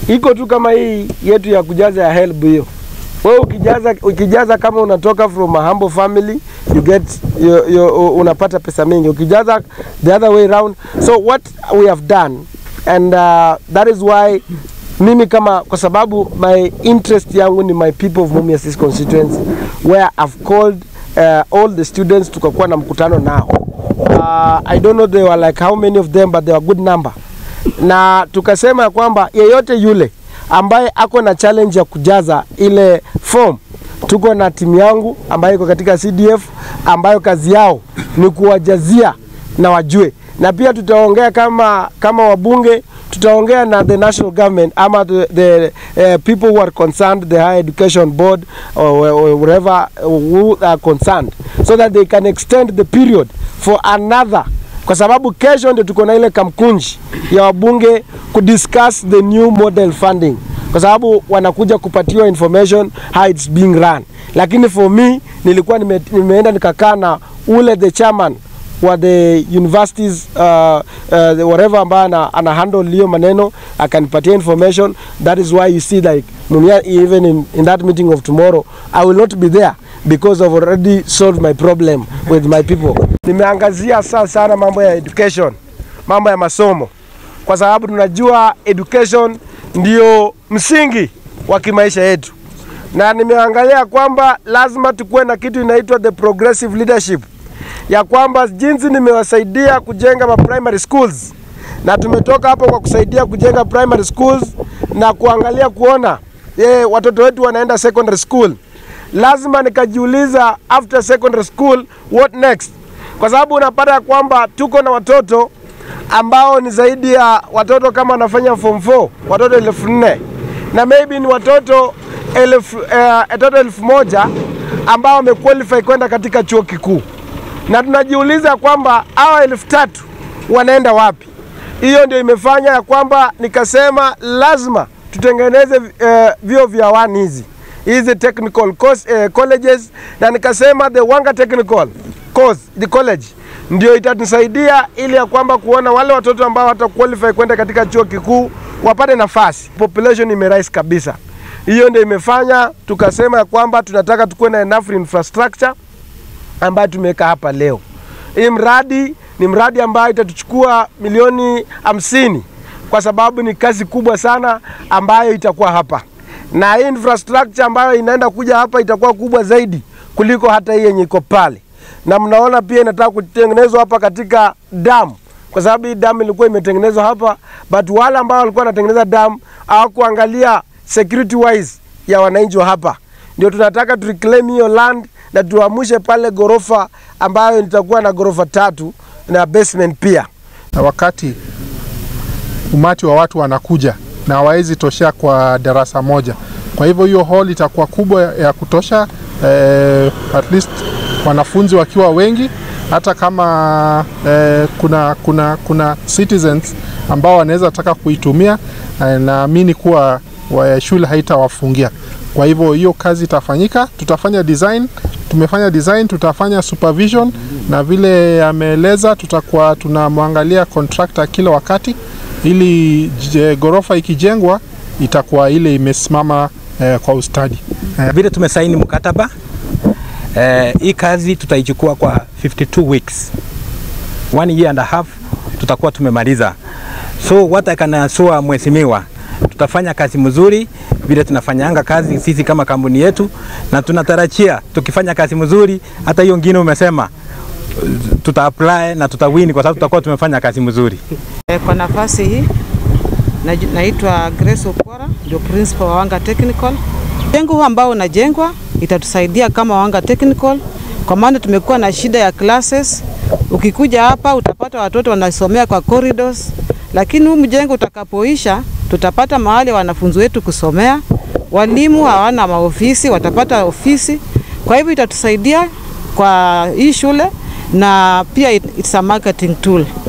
iko tu kama hii yetu ya kujaza ya help hiyo. Wewe ukijaza, ukijaza kama unatoka from a humble family you get you, you, unapata pesa mingi. Ukijaza the other way round. So what we have done and uh, that is why mimi kama kwa sababu my interest yangu ni my people of Mumias East constituency where I've called uh, all the students tukakuwa na mkutano nao. Uh, I don't know they were like how many of them but they were good number. Na tukasema ya kwamba yeyote yule ambaye ako na challenge ya kujaza ile form tuko na timu yangu ambayo iko katika CDF ambayo kazi yao ni kuwajazia na wajue, na pia tutaongea kama kama wabunge tutaongea na the national government ama the, the uh, people who are concerned the higher education board or, or wherever who are concerned so that they can extend the period for another kwa sababu kesho ndio tuko na ile kamkunji ya wabunge kudiscuss the new model funding kwa sababu wanakuja kupatiwa information how it's being run, lakini for me nilikuwa nime, nimeenda nikakaa na ule the chairman wa the universities uh, uh, whatever ambaye ana, ana handle hiyo maneno akanipatia information. That is why you see like Mumia, even in, in that meeting of tomorrow I will not be there because I've already solved my problem with my people. Nimeangazia sana sana mambo ya education, mambo ya masomo, kwa sababu tunajua education ndio msingi wa kimaisha yetu, na nimeangalia kwamba lazima tukuwe na kitu inaitwa the progressive leadership ya kwamba jinsi nimewasaidia kujenga ma primary schools na tumetoka hapo kwa kusaidia kujenga primary schools na kuangalia kuona ye, watoto wetu wanaenda secondary school, lazima nikajiuliza after secondary school what next, kwa sababu unapata ya kwamba tuko na watoto ambao ni zaidi ya watoto kama wanafanya form 4 watoto elfu nne na maybe ni watoto elfu, uh, watoto elfu moja ambao wamequalify kwenda katika chuo kikuu na tunajiuliza kwamba hawa elfu tatu wanaenda wapi? Hiyo ndio imefanya ya kwamba nikasema lazima tutengeneze uh, vyuo vya wani hizi hizi technical course, uh, colleges na nikasema the Wanga Technical course, the college ndio itatusaidia ili ya kwamba kuona wale watoto ambao wata qualify kwenda katika chuo kikuu wapate nafasi. Population imerise kabisa. Hiyo ndio imefanya tukasema ya kwamba tunataka tukuwe na enough infrastructure ambayo tumeweka hapa leo. Hii mradi ni mradi ambayo itatuchukua milioni hamsini kwa sababu ni kazi kubwa sana ambayo itakuwa hapa, na hii infrastructure ambayo inaenda kuja hapa itakuwa kubwa zaidi kuliko hata hii yenye iko pale, na mnaona pia inataka kutengenezwa hapa katika damu, kwa sababu hii damu ilikuwa imetengenezwa hapa, but wale ambao walikuwa wanatengeneza damu hawakuangalia security wise ya wananchi wa hapa. Ndio tunataka tu reclaim hiyo land na tuamshe pale gorofa ambayo itakuwa na gorofa tatu na basement pia. Na wakati umati wa watu wanakuja na hawawezi toshea kwa darasa moja, kwa hivyo hiyo hall itakuwa kubwa ya kutosha eh, at least wanafunzi wakiwa wengi, hata kama eh, kuna, kuna, kuna citizens ambao wanaweza taka kuitumia eh, naamini kuwa wa shule haitawafungia. Kwa hivyo hiyo kazi itafanyika, tutafanya design tumefanya design, tutafanya supervision na vile ameeleza, tutakuwa tunamwangalia contractor kila wakati, ili je, gorofa ikijengwa itakuwa ile imesimama eh, kwa ustadi eh. Vile tumesaini mkataba eh, hii kazi tutaichukua kwa 52 weeks, one year and a half tutakuwa tumemaliza. So what I can assure mheshimiwa, tutafanya kazi mzuri vile tunafanyanga kazi sisi kama kampuni yetu, na tunatarajia tukifanya kazi mzuri, hata hiyo ngine umesema tuta apply na tutawini, kwa sababu tutakuwa tumefanya kazi mzuri. Kwa nafasi hii naitwa Grace Okora, ndio principal wa Wanga Technical. Jengo huu ambao unajengwa itatusaidia kama Wanga Technical, kwa maana tumekuwa na shida ya classes. Ukikuja hapa utapata watoto wanasomea kwa corridors, lakini huu mjengo utakapoisha tutapata mahali wanafunzi wetu kusomea. Walimu hawana maofisi, watapata ofisi. Kwa hivyo itatusaidia kwa hii shule na pia it's a marketing tool.